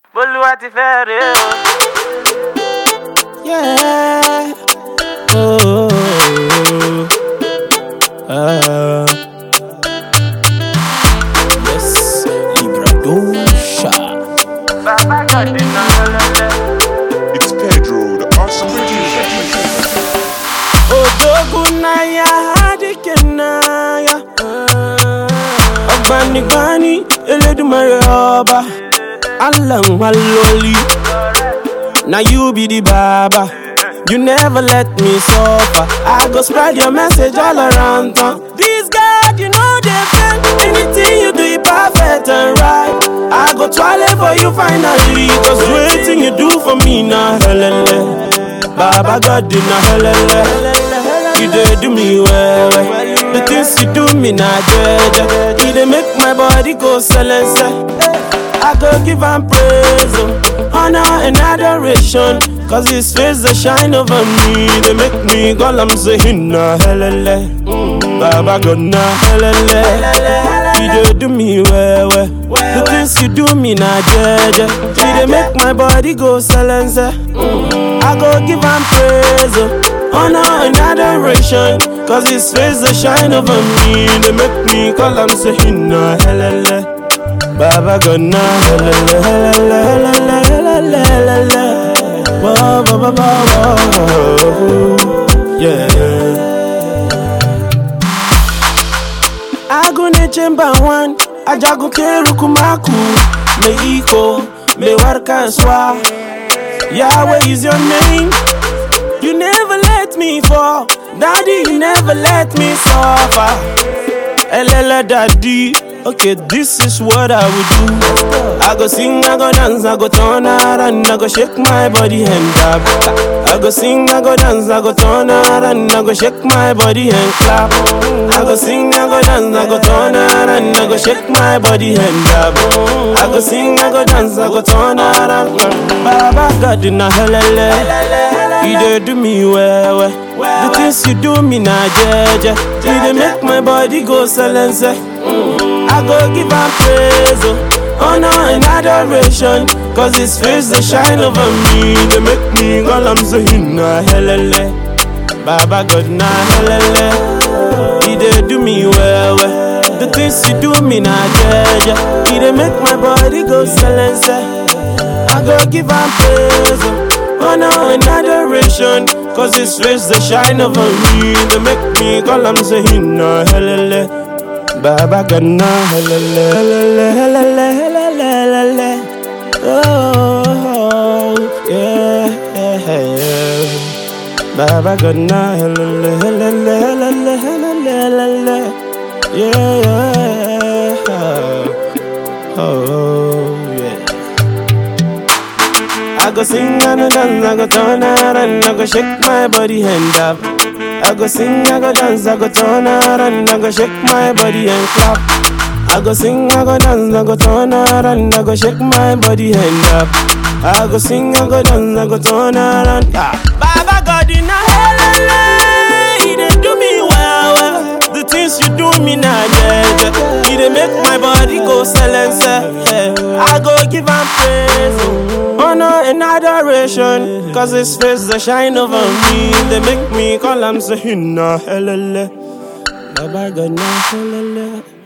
Bolúwa ti fẹ́ rè o. Yeah. Oh. Ah. Yes. Libradosha. Bàbá gàdé náà lọ́lọ́lẹ́. It's Pedro, the awesome producer. Odogunaya Adikenaya. Ọ̀gbanigbani Elédùmarè ọba. Allah Maloli. Now you be the Baba. You never let me suffer. I go spread your message all around town. This God, you know they fail. Anything you do, it perfect and right. I go toilet for you finally. Cause waiting you do for me now, helele. Baba God, you know, helele. You dey do me well, well. The things you do me now, jeje. You dey make my body go silence. I go give am praise, oh, honor and adoration. Cause his face they shine over me. They make me go I'm saying na helele. Baba God na helele. You dey do me well, well. The things you do me na jeje. You dey make my body go silence. I go give am praise, oh, honor and adoration. Cause his face they shine over me. They make me call am saying na helele. Baba gonna helele helele helele helele helele Whoa, whoa, whoa, whoa, whoa. Yeah Agune chemba one Ajagu keru kumaku Meiko Mewarka swa Yahweh is your name You never let me fall Daddy you never let me suffer Elele daddy Okay, this is what I will do. I go sing, I go dance, I go turn around, I go shake my body and clap. I go sing, I go dance, I go turn around, I go shake my body and clap. I go sing, I go dance, I go turn around, I go shake my body and clap. I go sing, I go dance, I go turn around. Baba God in a helele, you dey do me well, well. The things you do me na jeje, you dey make my body go silence. I go give am praise, oh, honor and adoration. Cause his face they shine over me. They make me call I'm saying na helele. Baba God na helele. He dey do me well, well. The things you do me na jeje. He dey make my body go silence. I go give am praise, oh, honor and adoration. Cause his face they shine over me. They make me call I'm saying na helele. Baba Gana helele helele helele helele helele Oh yeah yeah yeah Baba Gana helele helele helele helele helele Yeah yeah Oh yeah I go sing and dance, I go turn around, I go shake my body hand up. I go sing, I go dance, I go turn around, I go shake my body and clap. I go sing, I go dance, I go turn around, I go shake my body hand up. I go sing, I go dance, I go turn around. Yeah. Baba God in a hell, he dey do me well, well. The things you do me now, yeah, yeah. He dey make my body go silence. Yeah. I go give him praise. oh honor and adoration. Cause his face they shine over me. They make me call him saying na helele. Baba God na helele.